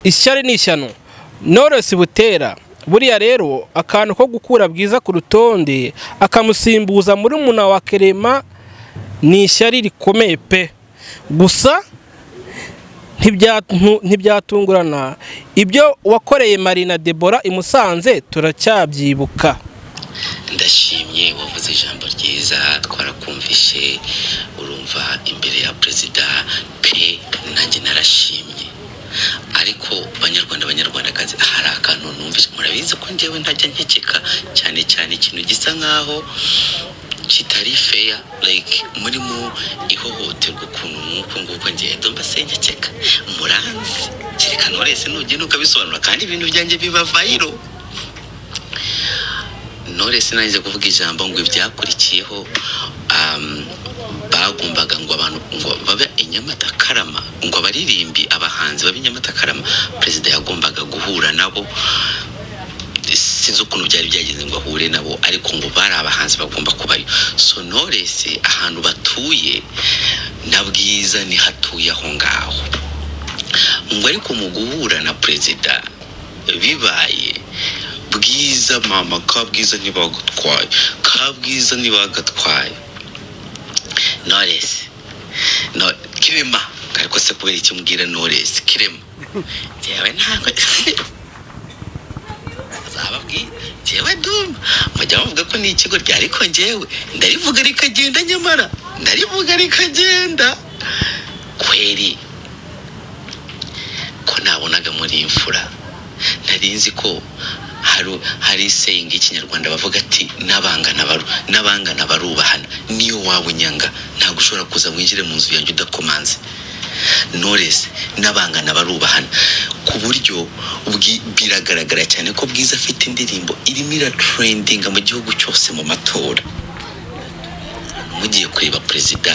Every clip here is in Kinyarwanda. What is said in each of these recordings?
ishyari ni ishyano noresi butera buriya rero akantu ko gukura bwiza ku rutonde akamusimbuza muri muna wa kerema ni ishyari rikomeye pe gusa ntibyatungurana ibyo wakoreye marina debora i musanze turacyabyibuka ndashimye wavuze ijambo ryiza twarakumvishe urumva imbere ya perezida pe nanjye narashimye ariko banyarwanda banyarwandakazi hari akantu numvise murabizi ko njyewe ntajya nkekeka cyane cyane ikintu gisa nkaho kitari feya like muri mu ihohoterwa ukuntu nk'uku nguku ngendo mbasenyekeka muranzi kereka norese nugenda ukabisobanura kandi ibintu byanjye biba vayiro norese nanjye kuvuga ijambo ngo ibyakurikiyeho bagombaga ngo abantu ngo babe i nyamata karama ngo abaririmbi abahanzi babe i nyamata karama perezida yagombaga guhura nabo sinzi ukuntu byari byagenze ngo ahure nabo ariko ngo bari abahanzi bagomba kubayo so norese ahantu batuye na bwiza niho atuye aho ngaho ngo ariko mu guhura na perezida bibaye bwiza mama kabwiza ntibagatwaye kabwiza ntibagatwaye noresi no kirema ariko se kubera icyo mbwira noresi kirema njyewe ntabwo zababwira njyewe ndumva mujya muvuga ko ni ikigo rya ariko njyewe ndarivuga rikagenda nyamara ndarivuga rikagenda kweri ko nabonaga muri imfura nari nzi ko hari hari isenga y'ikinyarwanda bavuga ati n'abangana baru n'abangana barubahana niyo waba unyanga ntabwo ushobora kuza winjire mu nzu yanjye udakomanze noresi n'abangana barubahana ku buryo bwi- biragaragara cyane ko bwiza afite indirimbo irimo iraturendinga mu gihugu cyose mu matora mugiye kureba perezida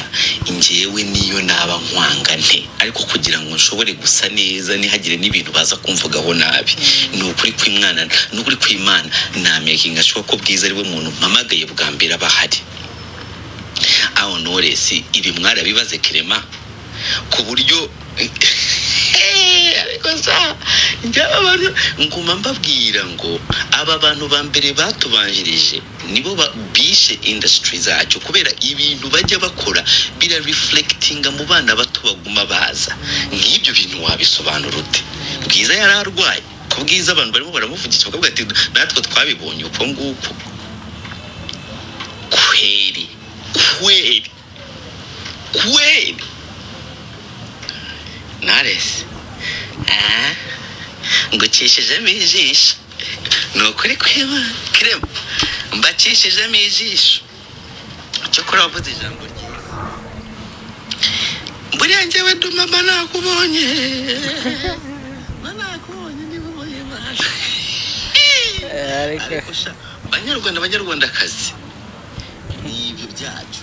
njyewe niyo naba nkwanga nte ariko kugira ngo nshobore gusa neza ntihagire n'ibintu baza kumvugaho nabi ni ukuri kw'imwana ni ukuri kw'imana namekinga ashoboka ko bwiza ari we muntu mpamagaye bwa mbere aba ahari aho noresi ibi mwarabibaze kirema ku buryo ariko sa njyewe abantu nguma mbabwira ngo aba bantu ba mbere batubanjirije nibo ba- bishe indasitiri zacu kubera ibintu bajya bakora bira reflectinga mu bana bato baguma baza nk'ibyo bintu wabisobanura ute bwiza yari arwaye ku bwiza abantu barimo baramuvugisha bakavuga ati natwe twabibonye uko nguko kweri kweri kweri Knowless. Ah, ngucishijemo ijisho. Ni ukuri kwema kirema. Mbacishijemo ijisho. Cyokora wavuze ijambo ryiza. Buriya njyewe ndumama nakubonye. Mba nakubonye ndikuboye mwana. Ariko sha, Banyarwanda banyarwandakazi. Ni ibyo byacu.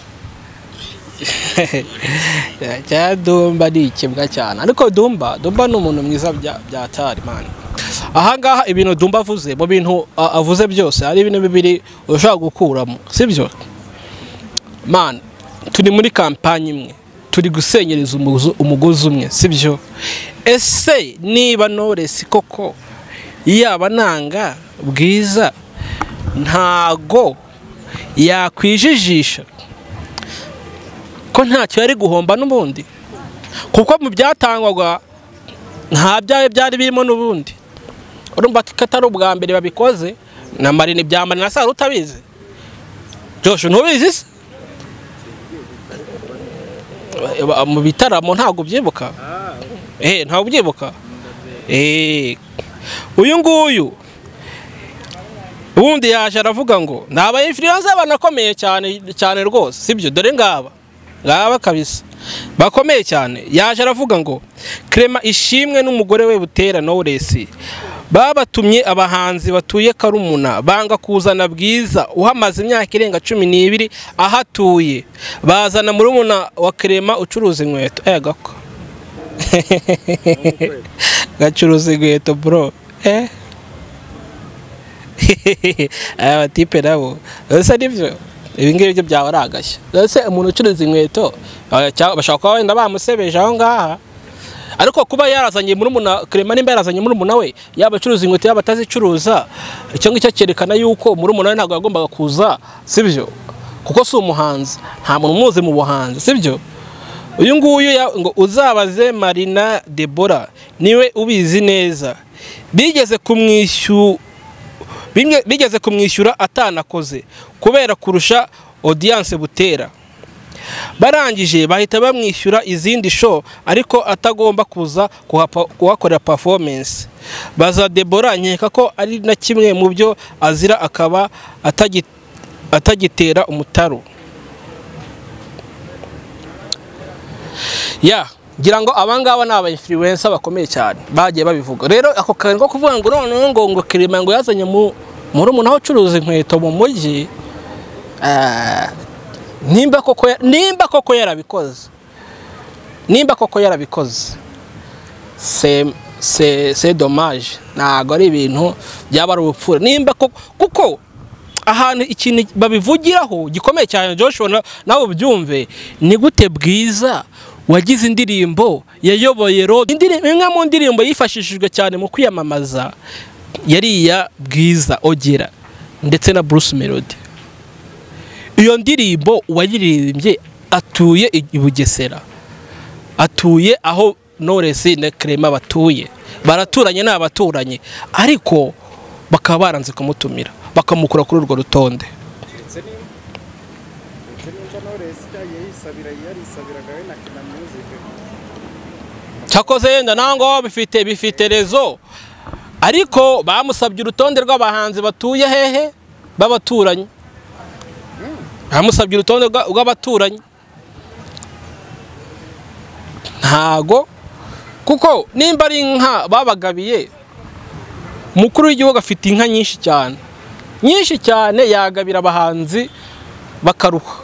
cya dumba ni ikibwa cyane ariko dumba dumba ni umuntu mwiza bya bya tarimani ahangaha ibintu dumba avuze mu bintu a- avuze byose hari ibintu bibiri ushobora gukuramo sibyo mani turi muri kampani imwe turi gusenyereza umugozi- umugozi umwe sibyo ese niba noresi koko yaba nanga bwiza ntago yakwijijisha ko ntacyo yari guhomba n'ubundi kuko mu byatangwaga nta byawe byari birimo n'ubundi urumva ko atari ubwa mbere babikoze na marina ibya marina sara utabizi Josh ntubizi se Ba- mu bitaramo ntabwo ubyibuka eh ntabwo ubyibuka eh uyu nguyu ubundi yaje aravuga ngo ni aba influencer banakomeye cyane cyane rwose sibyo dore ngaba ngaba kabisa bakomeye cyane yaje aravuga ngo Clement ishimwe n'umugore we butera Knowless babatumye abahanzi batuye karumuna banga kuzana bwiza uhamaze imyaka irenga cumi n'ibiri ahatuye bazana murumuna wa Clement ucuruza inkweto eh gako gacuruza inkweto bro eh aya batipe nabo ese nibyo ibi ngibi byo byaba ari agashya ese umuntu ucuruza inkweto ah, cya- bashobora kuba wenda bamusebeje aho ngaha ariko kuba yarazanye murumuna Clement nimba yarazanye murumuna we yaba acuruza inkweto yaba atazicuruza icyo ngicyo cyerekana yuko murumuna we ntabwo yagombaga kuza sibyo kuko si umuhanzi nta muntu umuzi mu buhanzi sibyo uyu nguyu ya- ngo uzabaze marina debora niwe ubizi neza bigeze kumwishyura bimwe bigeze kumwishyura atanakoze kubera kurusha odiyanse butera barangije bahita bamwishyura izindi show ariko atagomba kuza kuhapa- kuhakorera performance baza debora nkeka ko ari na kimwe mu byo azira akaba atagi- atagitera umutaro ya ngira ngo abangaba ni aba influencer bakomeye cyane bagiye babivuga rero ako kantu ko kuvuga ngo noneho ngo ngo kirima ngo yazanye mu murumuna we ucuruza inkweto mu mujyi ah, nimba koko ya- nimba koko yarabikoze nimba koko yarabikoze se se se dommage ntabwo ari ibintu byaba ari ubupfura nimba koko kuko ahantu ikintu babivugiraho gikomeye cyane Joshua na- nawe ubyumve ni gute bwiza wagize indirimbo yayoboye road indirimbo imwe mu ndirimbo yifashishijwe cyane mu kwiyamamaza yari iya bwiza ogera ndetse na Bruce Melody iyo ndirimbo uwayiririmbye atuye i i Bugesera atuye aho Knowless na Clement batuye baraturanye ni abaturanyi ariko bakaba baranze kumutumira bakamukura kuri urwo rutonde ndetse ni ndetse n'icyo Knowless yagiye yisabira yarisabiraga we na Kina Music cyakoze yenda nango bifite bifite rezo ariko bamusabye urutonde rw'abahanzi batuye hehe b'abaturanyi bamusabye urutonde rwa- rw'abaturanyi ntago kuko nimba ari inka babagabiye umukuru w'igihugu afite inka nyinshi cyane nyinshi cyane yagabira abahanzi bakaruha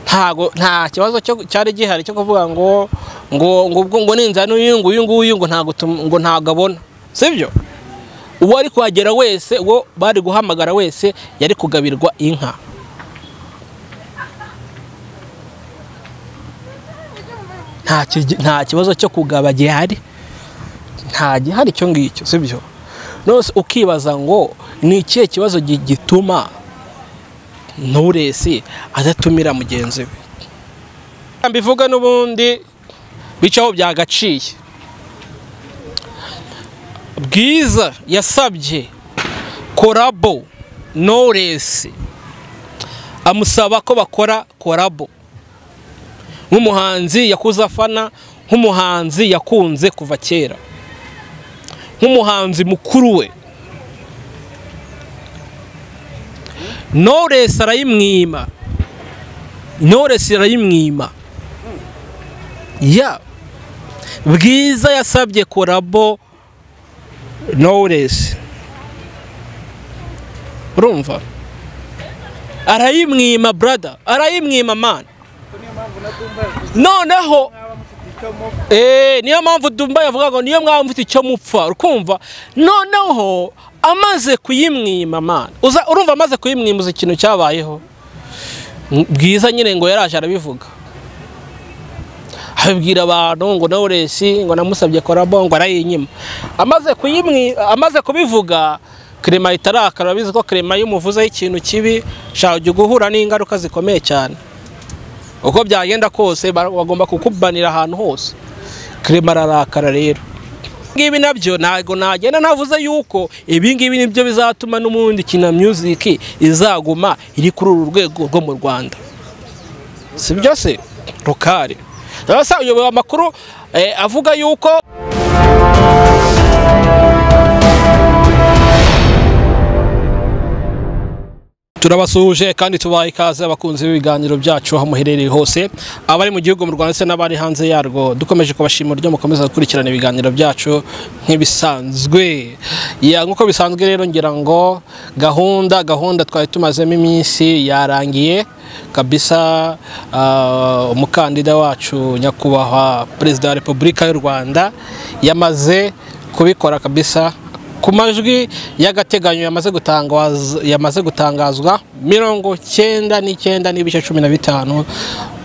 ntago nta kibazo cyo- cyari gihari cyo kuvuga ngo ngo ngo ubwo ngo ninzana uyu nguyu nguyu ngo ntago tum- ngo ntago abona sibyo uwo ari kuhagera wese uwo bari guhamagara wese yari kugabirwa inka nta kigi- nta kibazo cyo kugaba gihari nta gihari icyo ngicyo sibyo nose ukibaza ngo ni ikihe kibazo gi- gituma nturesi adatumira mugenzi we mbivuga n'ubundi bicaho byagaciye bwiza yasabye korabo noresi amusaba ko bakora korabo nk'umuhanzi yakuze afana nk'umuhanzi yakunze kuva kera nk'umuhanzi mukuru we Knowless arayimwima Knowless arayimwima ya bwiza yasabye korabo Knowless urumva arayimwima brother arayimwima man ko niyo mpamvu na Dumba yavuze noneho nk'aba mufite icyo mu Eh, niyo mpamvu Dumba yavuga ngo niyo mwaba mufite icyo mupfa urkumva noneho amaze kuyimwima mana Uza- urumva amaze kuyimwima uzi ikintu cyabayeho M- bwiza nyine ngo yaraje arabivuga abibwira abantu ngo Knowless ngo namusabye korabo ngo arayinyima amaze kuyimwi amaze kubivuga Clement ahita arakara urabizi ko Clement iyo umuvuzeho ikintu kibi shaka ujya guhura n'ingaruka zikomeye cyane uko byagenda kose ba- bagomba kukubanira ahantu hose kirema ararakara rero ngibi nabyo ntabwo nagenda ntavuze yuko ibingibi nibyo bizatuma n'ubundi kina music izaguma iri kuri uru rwego rwo mu rwanda si byo se rukari rero uyoboye amakuru eh, avuga yuko turabasuhuje kandi tubaha ikaze abakunzi b'ibiganiro byacu aho muherereye hose abari mu gihugu mu Rwanda ndetse n'abari hanze yarwo dukomeje kubashimira uburyo mukomeza gukurikirana ibiganiro byacu nk'ibisanzwe Ya, nk'uko bisanzwe rero ngira ngo gahunda gahunda twari tumazemo iminsi yarangiye kabisa ah, umukandida wacu nyakubahwa perezida wa repubulika y'u rwanda yamaze kubikora kabisa ku majwi y'agateganyo yamaze gutangazwa yamaze gutangazwa mirongo cyenda n'icyenda n'ibice cumi na bitanu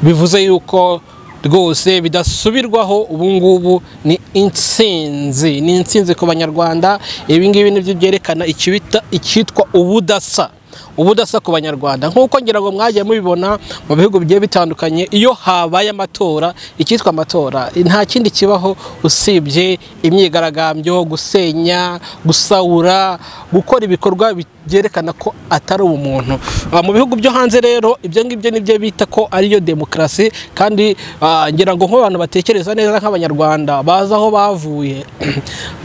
bivuze yuko rwose bidasubirwaho ubu ngubu ni insinzi ni insinzi ku banyarwanda ibi ngibi nibyo byerekana ikibita- icyitwa ubudasa ubudasa ku banyarwanda nk'uko ngira ngo mwagiye mubibona mu bihugu bigiye bitandukanye iyo habaye amatora icyitwa amatora nta kindi kibaho usibye imyigaragambyo gusenya gusaura gukora ibikorwa byerekana ko atari ubumuntu Ah, mu bihugu byo hanze rero ibyo ngibyo nibyo bita ko ariyo demokarasi kandi ah, ngira ngo nk'abantu batekereza neza nk'abanyarwanda bazi aho bavuye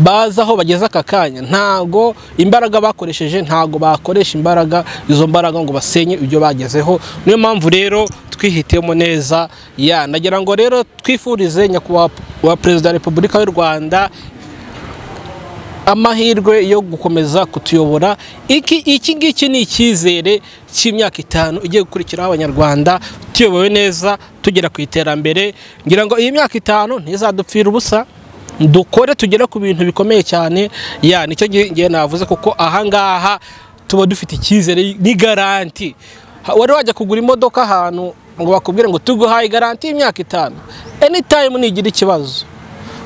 bazi aho bageze aka kanya ntago imbaraga bakoresheje ntago bakoresha imbaraga izo mbaraga ngo basenye ibyo bagezeho niyo mpamvu rero twihitemo neza ya nagira ngo rero twifurize nyakubahwa wa perezida wa repubulika y'u rwanda amahirwe yo gukomeza kutuyobora iki iki ngiki ni icyizere cy'imyaka itanu igiye gukurikiraho abanyarwanda tuyobowe neza tugera ku iterambere ngira ngo iyi myaka itanu ntizadupfira ubusa dukore tugere ku bintu bikomeye cyane ya nicyo nge- ngewe navuze kuko ahangaha tuba dufite icyizere n'igaranti Ha- wari wajya kugura imodoka ahantu ngo bakubwire ngo tuguhaye garanti y'imyaka itanu anytime nigira ikibazo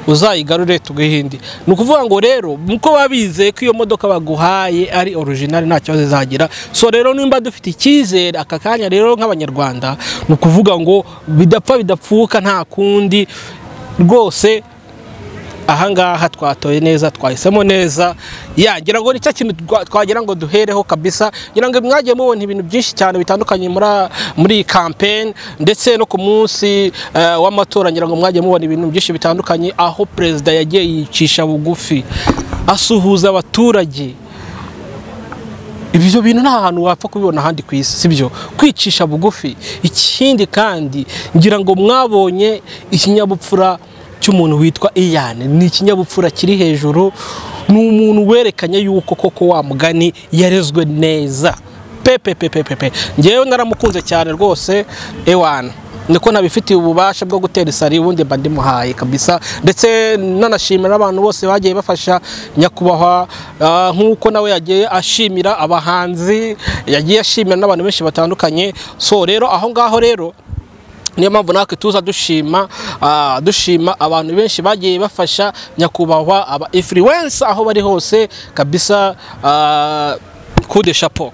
uzayigarure tugahinde ni ukuvuga ngo rero muko babizeye ko iyo modoka baguhaye ari orijinali nta kibazo izagira so rero nimba dufite icyizere aka kanya rero nk'abanyarwanda ni ukuvuga ngo bidapfa bidapfuka nta kundi rwose ahangaha twatoye neza twahisemo neza ya ngira ngo nicyo kintu twa- twagira ngo duhereho kabisa ngira ngo mwagiye mubona ibintu byinshi cyane bitandukanye muri muri iyi campaign ndetse no ku munsi eh, w'amatora ngira ngo mwagiye mubona ibintu byinshi bitandukanye aho perezida yagiye yicisha bugufi asuhuza abaturage ibyo bintu nta hantu wapfa kubibona ahandi ku isi sibyo kwicisha bugufi ikindi kandi ngira ngo mwabonye ikinyabupfura cy'umuntu witwa iyane ni ikinyabupfura kiri hejuru ni umuntu werekanye yuko koko wa mugani yarezwe neza pepe pepe pepe ngewe naramukunze cyane rwose ewana niko nabifitiye ububasha bwo gutera isari ubundi mba ndimuhaye kabisa ndetse nanashimira abantu bose bagiye bafasha nyakubahwa ah, nk'uko nawe yagiye ashimira abahanzi yagiye ashimira n'abantu benshi batandukanye so rero aho ngaho rero niyo mpamvu natwe tuza dushima ah, dushima abantu benshi bagiye bafasha nyakubahwa aba influencer aho bari hose kabisa kude chapeau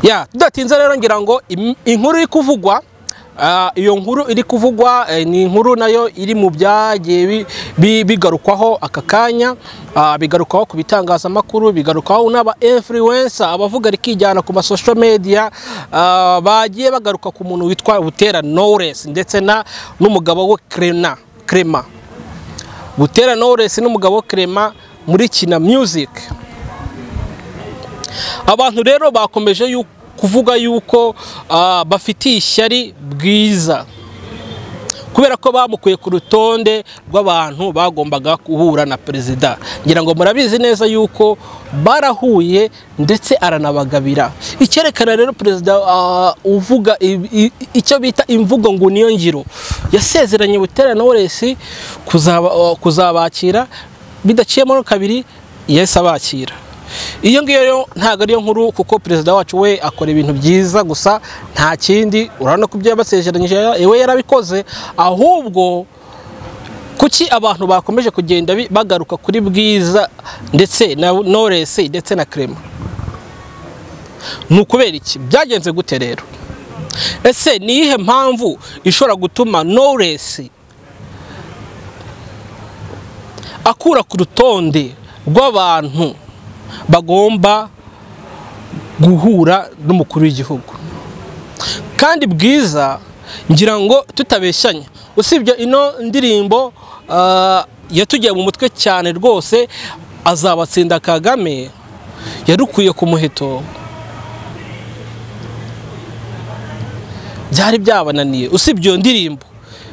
ya tudatinze rero ngira ngo im- inkuru iri kuvugwa ah, iyo nkuru iri kuvugwa eh, ni inkuru nayo iri mu byagiye bi- bi- bigarukwaho aka kanya ah, bigarukwaho ku bitangazamakuru bigarukwaho n'aba influencer abavuga rikijyana ku ma social media ah, bagiye bagaruka ku muntu witwa Butera Knowless ndetse na n'umugabo we Krena Krema Butera Knowless n'umugabo Krema muri Kina Music abantu rero bakomeje yu- kuvuga yuko ah, bafitiye ishyari bwiza kubera ko bamukuye ku rutonde rw'abantu bagombaga guhura na perezida ngira ngo murabizi neza yuko barahuye ndetse aranabagabira icyerekana rero perezida ah, uvuga i- i- icyo bita imvugo ngo niyo ngiro yasezeranye butera noresi kuzaba, ah, kuzabakira bidaciyemo kabiri yahise abakira iyo ngiyo rero ntabwo ariyo nkuru kuko perezida wacu we akora ibintu byiza gusa nta kindi urabona ko ibyo yabasezeranyije we yarabikoze ahubwo kuki abantu bakomeje kugenda bi- bagaruka kuri bwiza ndetse na noresi ndetse na krema ni ukubera iki byagenze gute rero ese ni iyihe mpamvu ishobora gutuma noresi akura ku rutonde rw'abantu bagomba guhura n'umukuru w'igihugu kandi bwiza ngira ngo tutabeshanye usibye ino ndirimbo ah, yatugiye mu mutwe cyane rwose azabatsinda kagame yarukwiye ku muheto byari byabananiye usibye iyo ndirimbo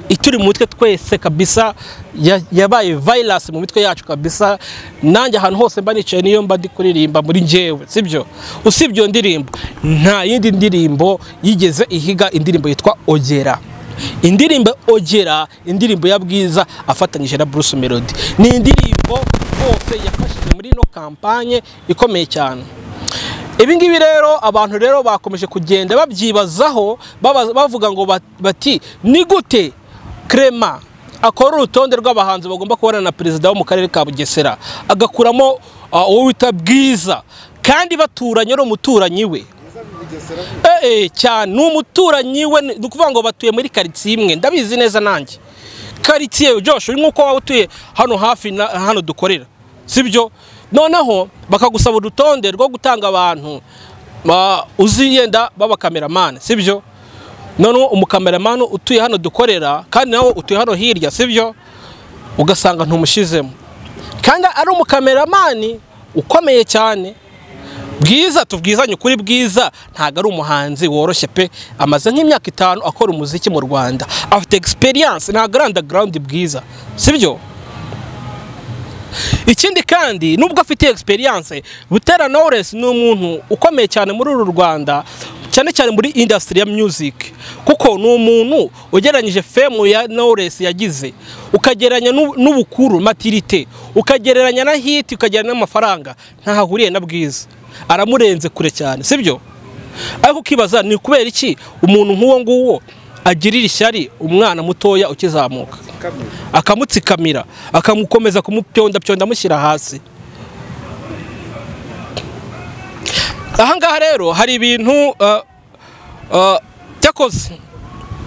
ituri mu mitwe twese kabisa ya- yabaye virus mu mitwe yacu kabisa nanjye ahantu hose mba nicaye niyo mba ndi kuririmba muri njyewe sibyo usibye iyo ndirimbo nta yindi ndirimbo yigeze ihiga indirimbo yitwa ogera indirimbo ogera indirimbo ya bwiza afatanyije na bruce melody ni indirimbo rwose yafashije muri ino kampanye ikomeye cyane ibi ngibi rero abantu rero bakomeje kugenda babyibazaho baba- bavuga ngo bat- bati ni gute kerema akora urutonde rw'abahanzi bagomba kubonana na perezida wo mu karere ka bugesera agakuramo ah, uwo wita bwiza kandi baturanye ari umuturanyi we bigesera Eh, eh, cyane ni umuturanyi we ni ukuvuga ngo batuye muri karitsiye imwe ndabizi neza nanjye karitsiye Josh uri nk'uko waba utuye hano hafi na hano dukorera sibyo noneho bakagusaba urutonde rwo gutanga abantu ba- uzi yenda b'abakameramani sibyo noneho umukameramani utuye hano dukorera kandi nawe utuye hano hirya sibyo ugasanga ntumushyizemo kandi ari umukameramani ukomeye cyane bwiza tubwizanye ukuri bwiza ntabwo ari umuhanzi woroshye pe amaze nk'imyaka itanu akora umuziki mu rwanda afite egisperiyanse ntabwo ari andagarawundi bwiza sibyo ikindi kandi nubwo afite egisperiyanse butera knowless ni umuntu ukomeye cyane muri uru rwanda cyane cyane muri indasitiri ya music kuko ni umuntu ugereranyije femu ya knowless yagize ukagereranya n'u- n'ubukuru matirite ukagereranya na hiti ukagereranya n'amafaranga ntaho ahuriye na bwiza aramurenze kure cyane sibyo ariko ukibaza ni kubera iki umuntu nk'uwo nguwo agirira ishyari umwana mutoya ukizamuka kamwe akamutsikamira akamukomeza kumupyondapyonda amushyira hasi ahangaha rero hari ibintu uh, uh, cyakoze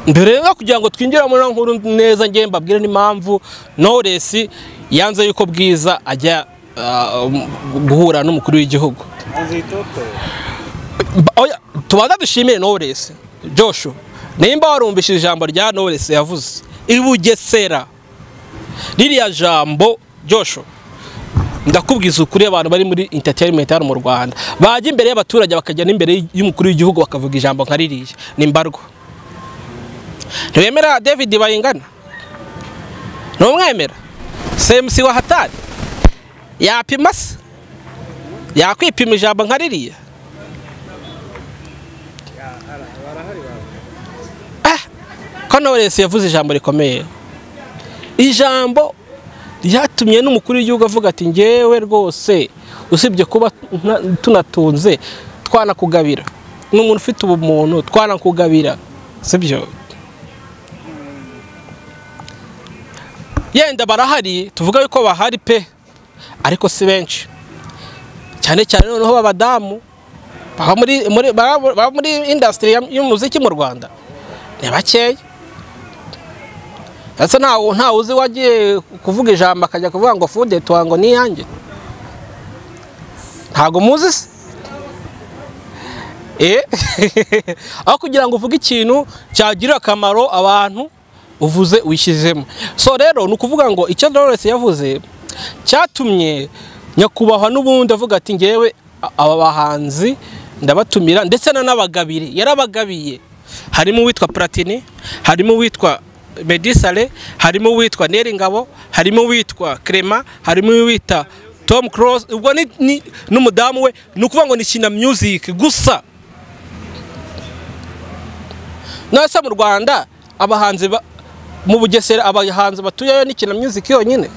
mbere yo kugira ngo twinjire muri ino nkuru neza ngiye mbabwire n'impamvu knowless yanze yuko bwiza ajya uh, guhura n'umukuru w'igihugu hanze y'itoto Mba- oya, tubanza dushimire Knowless Joshua nimba warumvishije ijambo rya Knowless yavuze i Bugesera ririya jambo Joshua ndakubwiza ukuri abantu bari muri entertainment hano mu Rwanda bajya imbere y'abaturage bakajya n'imbere y'umukuru w'igihugu bakavuga ijambo nka ririya ni mbarwa ntibemera David Bayingana ntumwemera semusi wa hatari yapima se yakwipima ijambo nka ririya ko Knowless yavuze ijambo rikomeye ijambo ryatumye n'umukuru w'igihugu avuga ati ngewe rwose usibye kuba tuna- tunatunze twanakugabira ni umuntu ufite ubumuntu twanakugabira sibyo yenda barahari tuvuga yuko bahari pe ariko si benshi cyane cyane noneho b'abadamu baba muri muri baba baba muri indasitiri ya- y'umuziki mu rwanda ni bakeya ndetse ntawe ntawe uzi wagiye kuvuga ijambo akajya kuvuga ngo fude tuwa ngo ni iyanjye ntabwo muzi se Eh? aho kugira ngo uvuge ikintu cyagirira akamaro abantu uvuze wishyizemo so rero ni ukuvuga ngo icyo Knowless yavuze cyatumye nyakubahwa n'ubundi avuga ati ngewe a- aba bahanzi ndabatumira ndetse nanabagabire yarabagabiye harimo uwitwa platini harimo uwitwa medisale harimo uwitwa neringabo harimo uwitwa crema harimo uwitwa tom cross ubwo ni- ni- n'umudamu we ni ukuvuga ngo ni kina music gusa nasa mu rwanda abahanzi ba- mu bugesera abahanzi batuyeyo ni kina music yonyine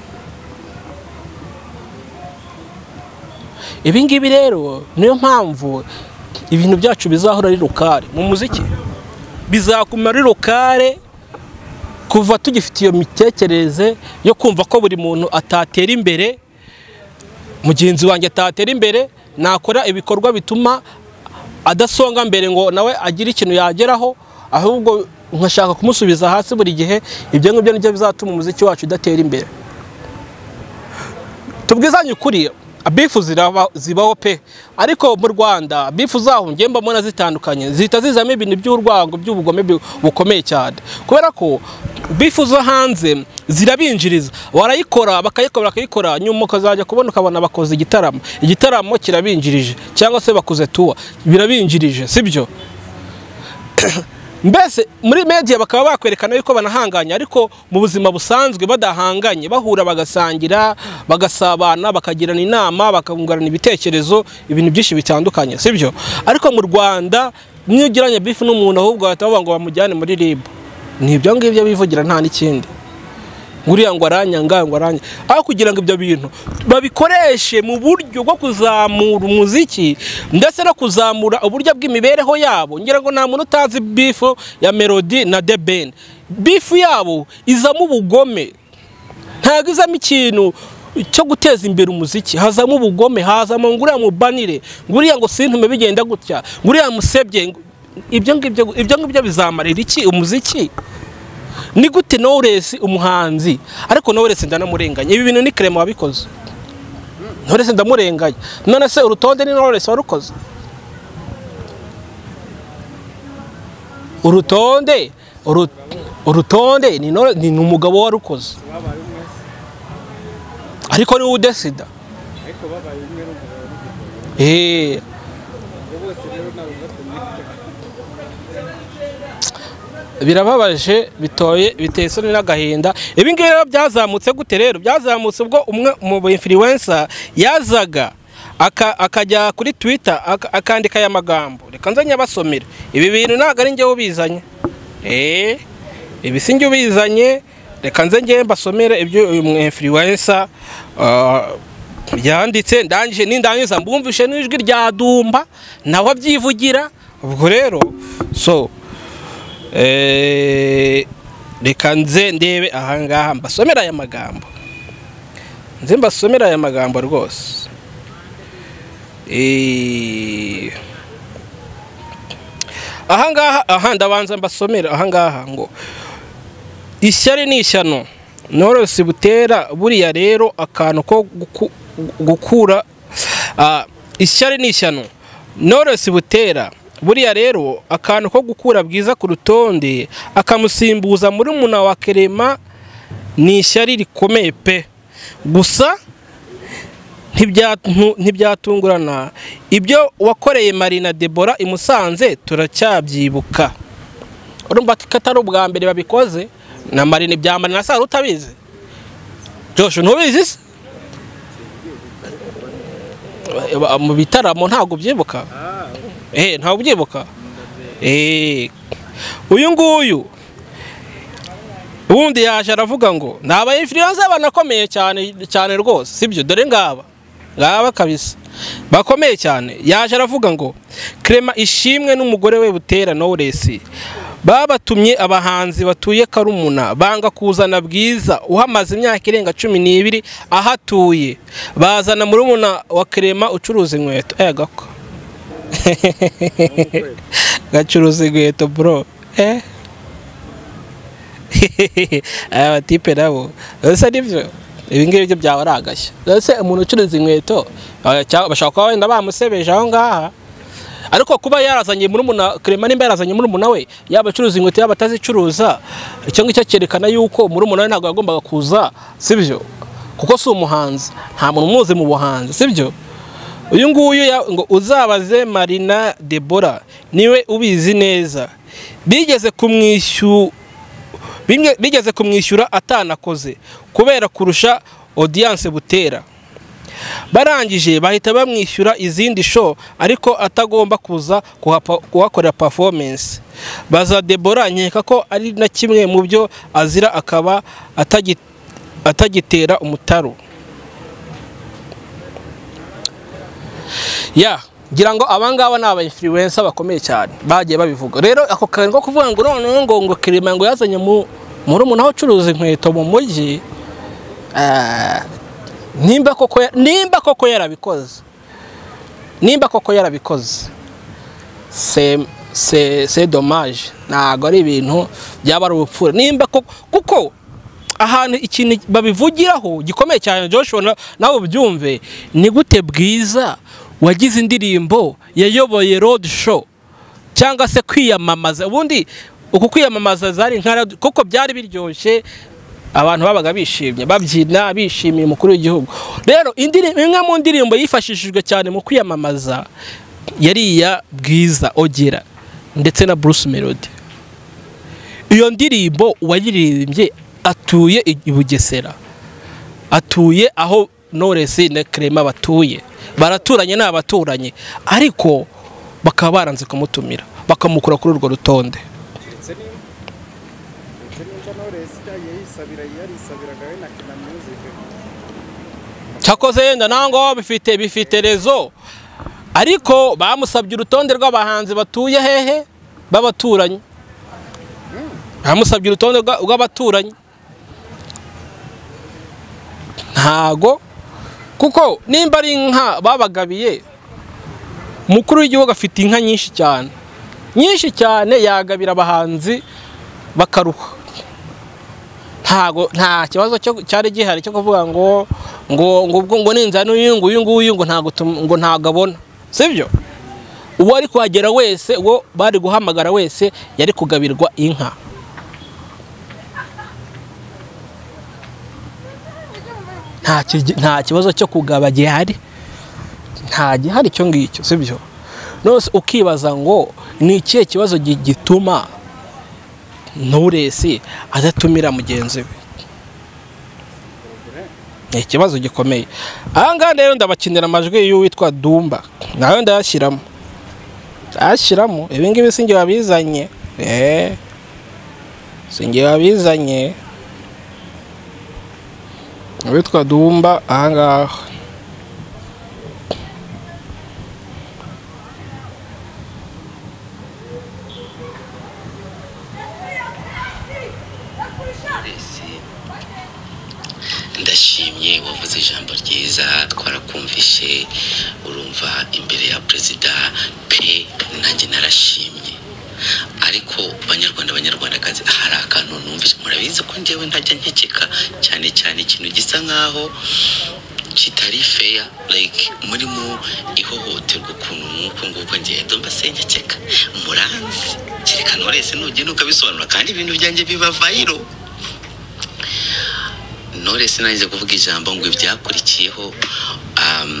ibi ngibi rero niyo mpamvu ibintu byacu bizahora ari rukare mu muziki bizakuma ari rukare kuva tugifite iyo mitekerereze yo kumva ko buri muntu atatera imbere mugenzi wanjye atatera imbere nakora ibikorwa bituma adasonga mbere ngo nawe agire ikintu yageraho ahubwo nkashaka kumusubiza hasi buri gihe ibyo ngibyo nibyo bizatuma umuziki wacu udatera imbere tubwizanye ukuri abifu ziraba- zibaho pe ariko mu rwanda abifu zaho ngiye mbona zitandukanye zihita zizamo ibintu by'urwango by'ubugome bu- bukomeye cyane kubera ko bifu zo hanze zirabinjiriza barayikora bakayikora bakayikora nyuma ukazajya kubona ukabona bakoze igitaramo igitaramo kirabinjirije cyangwa se bakoze tuwa birabinjirije sibyo mbese muri media bakaba bakwerekana yuko banahanganye ariko mu buzima busanzwe badahanganye bahura bagasangira bagasabana bakagirana inama bakungurana ibitekerezo ibintu byinshi bitandukanye sibyo ariko mu rwanda niyo ugiranye bifu n'umuntu ahubwo bahita bavuga ngo bamujyane muri rib ni ibyo ngibyo bivugira nta n'ikindi nguriya ngo aranyanga ngo aranyanga aho kugira ngo ibyo bintu babikoreshe mu buryo bwo kuzamura umuziki ndetse no kuzamura uburyo bw'imibereho yabo ngira ngo nta muntu utazi bifu ya melody na the ben bifu yabo izamo ubugome ntabwo izamo ikintu cyo guteza imbere umuziki hazamo ubugome hazamo nguriya mubanire nguriya ngo sintume bigenda gutya nguriya musebye ibyo ngibyo ibyo ngibyo bizamarira iki umuziki ni gute Knowless umuhanzi ariko Knowless ndanamurenganya ibi bintu ni Clement wabikoze Knowless ndamurenganya none se urutonde ni Knowless warukoze urutonde uru- urutonde ni Knowless- ni umugabo warukoze babaye umwe ariko niwe udesida ariko babaye umwe n'umugabo n'umugore Eh, ubwo bose rero ntabwo batumvikana birababaje bitoye biteye isoni n'agahinda ibi ngibi rero byazamutse gute rero byazamutse ubwo umwe mu influencer yazaga aka- akajya kuri twitter aka- akandika aya magambo reka nze nyabasomere ibi bintu ntabwo ari njyewe ubizanye Eh, ibi si njye ubizanye reka nze njyewe mbasomere ibyo uyu mu influencer ah, yanditse ndangije nindangiza mbumvishe n'ijwi rya dumba nawe abyivugira ubwo rero so Eh, reka nze ndebe ahangaha mbasomera aya magambo nze mbasomera aya magambo rwose Eh, ahangaha aha ndabanza mbasomera ahangaha ngo ishyari ni ishyano norose butera buriya rero akantu ko guku- gukura ah, ishyari ni ishyano norose butera buriya rero akantu ko gukura bwiza ku rutonde akamusimbuza muri muna wa kerema ni ishyari rikomeye pe gusa ntibyatu- ntibyatungurana ibyo wakoreye marina debora i musanze turacyabyibuka urumva ko atari ubwa mbere babikoze na marina ibya marina sara utabizi josh ntubizi se Ba- mu bitaramo ntabwo ubyibuka eh ntabwo ubyibuka eh uyu nguyu ubundi yaje aravuga ngo ni aba influencer banakomeye cyane cyane rwose sibyo dore ngaba ngaba kabisa bakomeye cyane yaje aravuga ngo Clement ishimwe n'umugore we butera Knowless babatumye abahanzi batuye karumuna banga kuzana bwiza uhamaze imyaka irenga cumi n'ibiri ahatuye bazana murumuna wa Clement ucuruza inkweto eh gako gacuruza inkweto bro eh aya batipe nabo ese nibyo ibi ngibi byo byaba ari agashya ese umuntu ucuruza inkweto ah, cya- bashobora kuba wenda bamusebeje aho ngaha ariko kuba yarazanye muri muna Clement nimba yarazanye muri muna we yaba acuruza inkweto yaba atazicuruza icyo ngicyo cyerekana yuko muri muna we ntabwo yagombaga kuza sibyo kuko si umuhanzi nta muntu umuzi mu buhanzi sibyo uyu nguyu ya- ngo uzabaze marina debora niwe ubizi neza bigeze kumwishyura bimwe bigeze kumwishyura atanakoze kubera kurusha odiyanse butera barangije bahita bamwishyura izindi show ariko atagomba kuza kuhapa- kuhakorera performance baza debora nkeka ko ari na kimwe mu byo azira akaba atagi- atagitera umutaro ya ngira ngo abangaba ni aba influencer bakomeye cyane bagiye babivuga rero ako kantu ko kuvuga ngo noneho ngo ngo kirima ngo yazanye mu muri umuntu aho ucuruza inkweto mu mujyi ah, nimba koko ya- nimba koko yarabikoze nimba koko yarabikoze se se se dommage ntabwo ari ibintu byaba ari ubupfura nimba koko kuko ahantu ikintu babivugiraho gikomeye cyane Joshua na- nawe ubyumve ni gute bwiza wagize indirimbo yayoboye road show cyangwa se kwiyamamaza ubundi uku kwiyamamaza zari nka radio- kuko byari biryoshye abantu babaga bishimye babyina bishimiye umukuru w'igihugu rero indirimbo imwe mu ndirimbo yifashishijwe cyane mu kwiyamamaza yari iya bwiza ogera ndetse na bruce melody iyo ndirimbo uwayiririmbye atuye i bugesera atuye aho Knowless na Clement batuye baraturanye ni abaturanyi ariko bakaba baranze kumutumira bakamukura kuri urwo rutonde ndetse n'iyo ndetse n'icyo Knowless resita yayisabira yarisabiraga we na kina music cyakoze yenda nangwa bifite bifite rezo ariko bamusabye urutonde rw'abahanzi batuye hehe b'abaturanyi bamusabye urutonde rwa- rw'abaturanyi ntago kuko nimba ari inka babagabiye umukuru w'igihugu afite inka nyinshi cyane nyinshi cyane yagabira abahanzi bakaruha ntago nta kibazo cyo- cyari gihari cyo kuvuga ngo ngo ngo ubwo ngo ninza n'uyu nguyu nguyu ngo ntago tum- ngo ntago abona sibyo uwo ari kuhagera wese uwo bari guhamagara wese yari kugabirwa inka nta ki- nta kibazo cyo kugaba gihari nta gihari icyo ngicyo sibyo nose ukibaza ngo ni ikihe kibazo gi- gituma nturesi adatumira mugenzi we ni ikibazo gikomeye aha ngaha rero ndabakinira amajwi y'uwitwa dumba nawe ndayashyiramo ndayashyiramo ibi ngibi si njye wabizanye eee si njye wabizanye uwitwa dumba aha ngaha Knowless, ndashimye wavuze ijambo ryiza twarakumvishe urumva imbere ya perezida pe nanjye narashimye ariko banyarwanda banyarwandakazi hari akantu numvise murabizi ko njyewe ntajya nkekeka cyane cyane ikintu gisa nkaho kitari feya like muri mu ihohoterwa ukuntu nk'uku nguku ngendo mbasenyekeka muranzi kerekana wese nugenda ukabisobanura kandi ibintu byanjye biba vayiro Knowless nanjye kuvuga ijambo ngo ibyakurikiyeho um,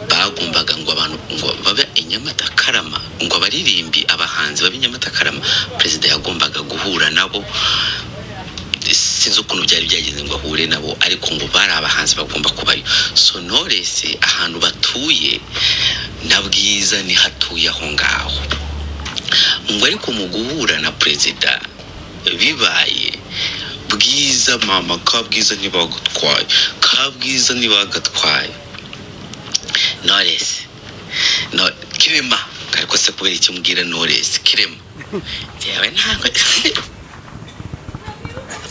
bagombaga ngo abantu ngo babe i Nyamata Karama ngo abaririmbi abahanzi babe i Nyamata Karama perezida yagombaga guhura nabo sinzi ukuntu byari byagenze ngo ahure nabo ariko ngo bari abahanzi bagomba kubayo so Knowless ahantu batuye na bwiza nihatuye aho ngaho ngo ariko mu guhura na perezida bibaye bwiza mama kabwiza ntibagutwaye kabwiza ntibagatwaye noresi no kirema ariko se kubera icyo mbwira noresi kirema njyewe ntabwo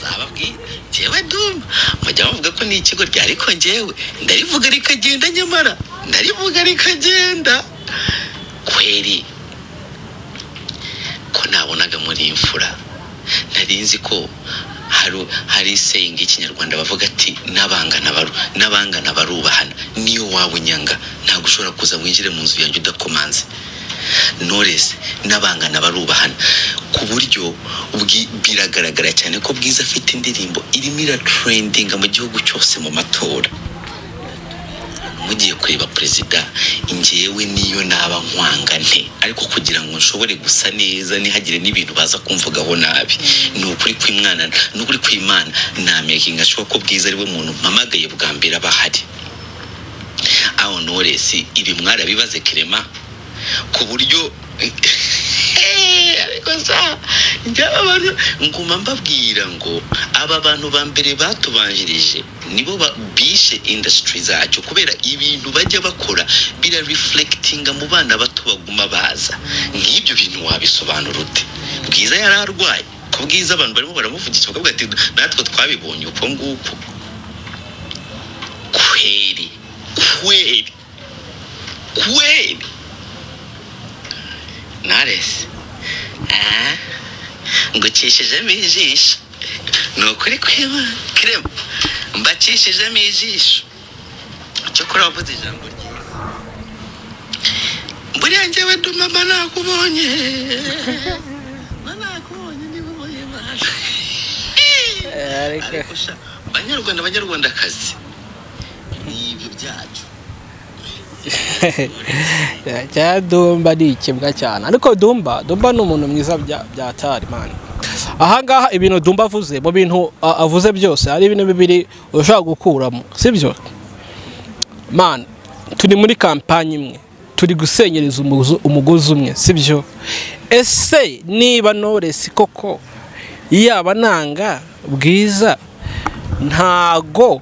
zababwira njyewe duma mujya bavuga ko ni ikigo rya ariko njyewe ndarivuga rikagenda nyamara ndarivuga rikagenda kweri ko nabonaga muri imfura nari nzi ko hari hari sayingi y'ikinyarwanda bavuga ati n'abangana baru n'abangana barubahana niyo waba unyanga ntabwo ushobora kuza winjire mu nzu yanjye udakomanze Knowless n'abangana barubahana ku buryo ubwi- biragaragara cyane ko bwiza afite indirimbo irimo iratrendinga mu gihugu cyose mu matora mugiye kureba perezida njyewe niyo naba nkwanga nte ariko kugira ngo nshobore gusa neza ntihagire n'ibintu baza kumvugaho nabi ni ukuri kw'imwana ni ukuri kw'imana namekinga ashoboka ko bwiza ari we muntu mpamagaye bwa mbere aba ahari aho noresi ibi mwarabibaze kirema ku buryo Eh, ariko sa njyewe abantu nguma mbabwira ngo aba bantu ba mbere batubanjirije nibo ba- bishe indasitiri zacu kubera ibintu bajya bakora bira reflectinga mu bana bato baguma baza nk'ibyo bintu wabisobanura ute bwiza yari arwaye ko bwiza abantu barimo baramuvugisha bakavuga ati natwe twabibonye uko nguko kweri kweri kweri naresi ngukishijemo ijisho ni ukuri kwema kirema mbakishijemo ijisho cyokora wavuze ijambo ryiza buriya njyewe ndumama nakubonye mba nakubonye niba ubaye imana ariko sha banyarwanda banyarwandakazi ni ibyo byacu cya dumba ni ikibwa cyane ariko dumba dumba ni umuntu mwiza bya bya tarimani aha ngaha ibintu dumba avuze mu bintu a- avuze byose hari ibintu bibiri ushobora gukuramo sibyo mani turi muri kampani imwe turi gusenyereza umuzu- umugozi umwe sibyo ese niba noresi koko yaba nanga bwiza ntago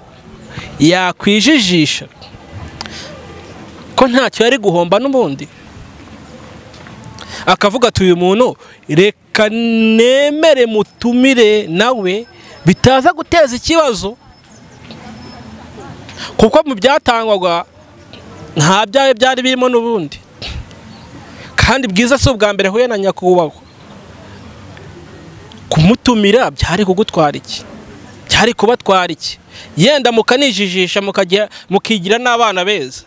yakwijijisha ko ntacyo yari guhomba n'ubundi akavuga ati uyu muntu reka nemere mutumire nawe bitaza guteza ikibazo kuko mu byatangwaga nta byayo byari birimo n'ubundi kandi bwiza si ubwa mbere huye na nyakubahwa kumutumira byari kugutwara iki byari kubatwara iki yenda mukanijijisha mukajya mukigira n'abana beza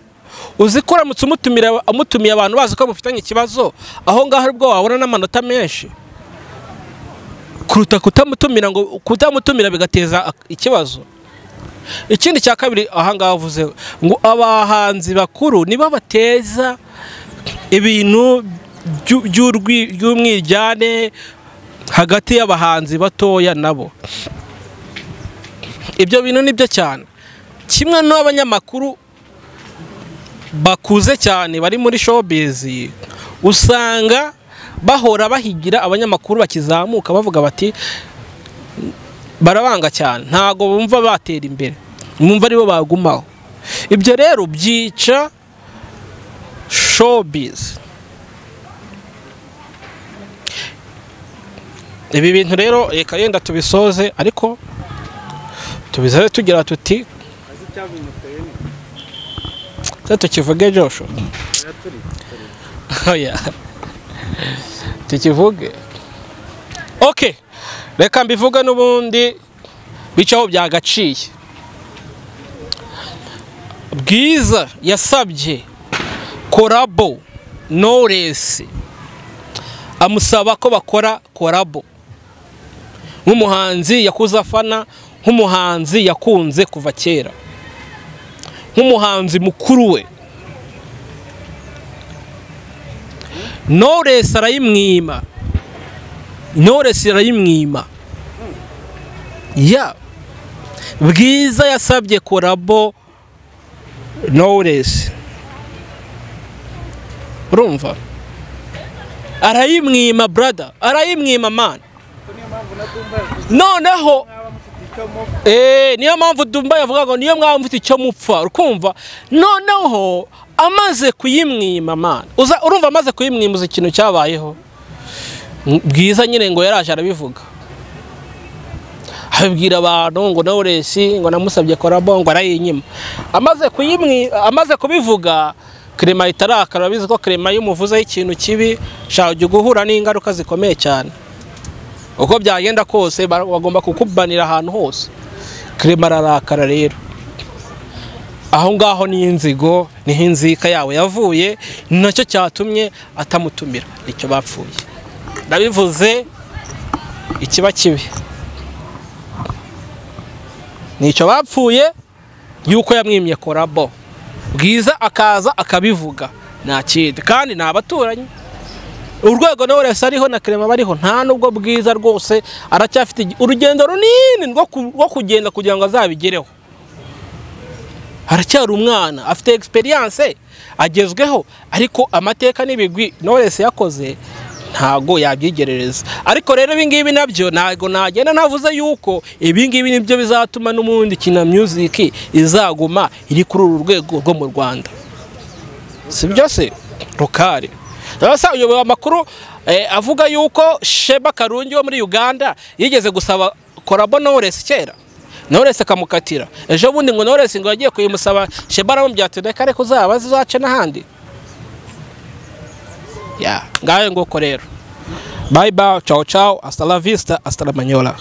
uzi ko uramutse umutumira amutumiye abantu bazi ko mufitanye ikibazo aho ngaho aribwo wabona n'amanota menshi kuruta kutamutumira ngo kutamutumira bigateza ikibazo ikindi cya kabiri ahangaha avuze ngo abahanzi bakuru nibo bateza ibintu by'u- by'urwi- by'umwiryane hagati y'abahanzi batoya nabo ibyo bintu ni byo cyane kimwe n'abanyamakuru bakuze cyane bari muri showbiz usanga bahora bahigira abanyamakuru bakizamuka bavuga bati barabanga cyane ntabwo bumva batera imbere bumva aribo bagumaho ibyo rero byica showbiz ibi bintu rero reka yenda tubisoze ariko tubisoze tugira tuti azi icyabimuteye ni se tukivuge josho oya turi turi. Oya. Tukivuge. Okay. Reka mbivuge n'ubundi bicaho byagaciye. Bwiza yasabye korabo Knowless amusaba ko bakora korabo nk'umuhanzi yakuze afana nk'umuhanzi yakunze kuva kera nk'umuhanzi mukuru we Knowless arayimwima Knowless arayimwima ya bwiza yasabye korabo Knowless urumva arayimwima brother arayimwima man Ko niyo mpamvu na Dumba yavuze noneho mwaba mufite icyo mu Eh, niyo mpamvu dumba yavuga ngo niyo mwaba mufite icyo mupfa ukumva noneho amaze kuyimwima mana Uza- urumva amaze kuyimwimuza ikintu cyabayeho M- bwiza nyine ngo yaraje arabivuga abibwira abantu ngo Knowless ngo namusabye korabo ngo arayinyima amaze kuyimwi amaze kubivuga Clement ahita arakara urabizi ko Clement iyo umuvuzeho ikintu kibi shaka ujya guhura n'ingaruka zikomeye cyane uko byagenda kose ba- bagomba kukubanira ahantu hose kirema ararakara rero aho ngaho ni inzigo niho inzika yawe yavuye ni nacyo cyatumye atamutumira nicyo bapfuye ndabivuze ikiba kibi nicyo bapfuye yuko yamwimye korabo bwiza akaza akabivuga nta kindi kandi ni abaturanyi urwego nawe wese ariho na kerema bariho nta nubwo bwiza rwose aracyafite igi- urugendo runini rwo ku- rwo kugenda kugira ngo azabigereho aracyari umwana afite egisperiyanse agezweho ariko amateka n'ibigwi nawe wese yakoze ntago yabyigerereza ariko rero ibingibi nabyo ntabwo nagenda navuze yuko ibingibi nibyo bizatuma n'ubundi kina music izaguma iri kuri uru rwego rwo mu rwanda si byo se rukari rero uyoboye amakuru eh, avuga yuko sheba karungi wo muri uganda yigeze gusaba korabo knowless kera knowless akamukatira ejo bundi ngo knowless ngo yagiye kuyimusaba sheba aramubwira ati reka reka uzaba zizace n'ahandi ya ngayo nguko rero bye bye ciao ciao hasta la vista hasta la manyola